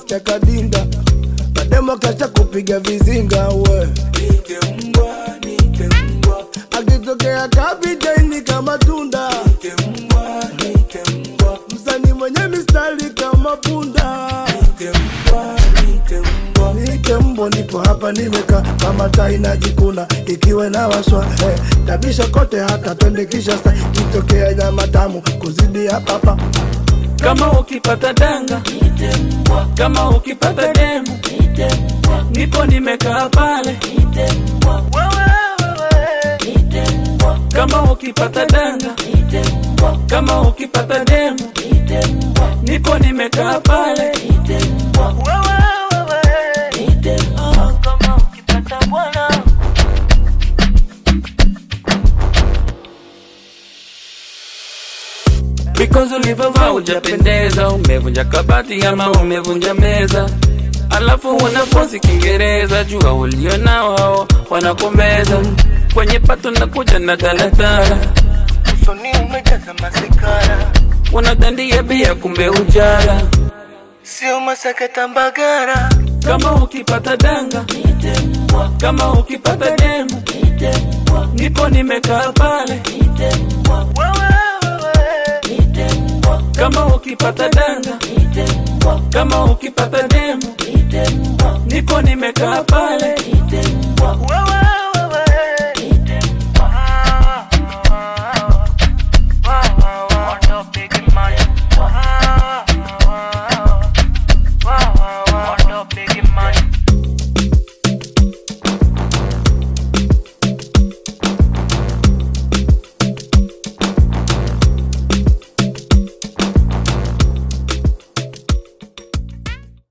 chakadinda mademo kacha kupiga vizinga we akitokea kapitaini kama tunda msani mwenye mistari kama punda nite mbo nipo hapa nimeka kama tai najikuna ikiwe na waswa eh, tabisha kote hata twende kisha sa kitokea nyama tamu kuzidi hapapa kama ukipata danga kama ukipata demu nipo nimekaa pale kama ukipata danga kama ukipata demu nipo nimekaa pale Ah, kama ukipata bwana Because ulivyovaa hujapendeza, umevunja kabati ama umevunja meza, alafu wanafunzi Kiingereza, jua ulio nao hao wanakomeza kwenye pato na kuja na talatala, usoni umejaza masikara, wanadandia bia kumbe ujara. sio masakata mbagara. Kama ukipata danga, kama ukipata demu, nipo nimekaa pale. Kama ukipata danga, kama ukipata demu, nipo nimekaa pale.